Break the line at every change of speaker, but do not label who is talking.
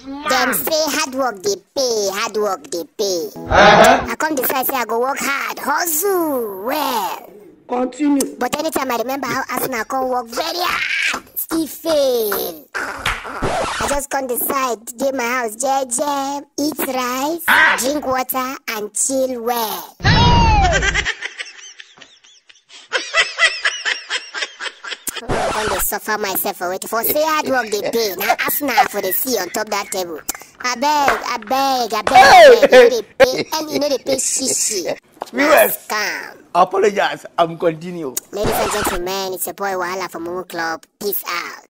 Dem say hard work dey pay, hard work dey pay. I come decide say I go work hard, hustle well.
Continue.
But anytime I remember how Arsenal come work very hard, still fail. I just come decide, dey my house, jeje, eat rice, drink water, and chill well. I come dey suffer myself for wetin for say hard work dey pay. Na Arsenal for the see on top that table. Abeg, abeg, abeg, abeg, you no dey pay, and you no dey pay shishi. Na
Viewers.
scam.
Apologize. I'm continue.
Ladies and gentlemen, it's your boy Wahala from Momo Club. Peace out.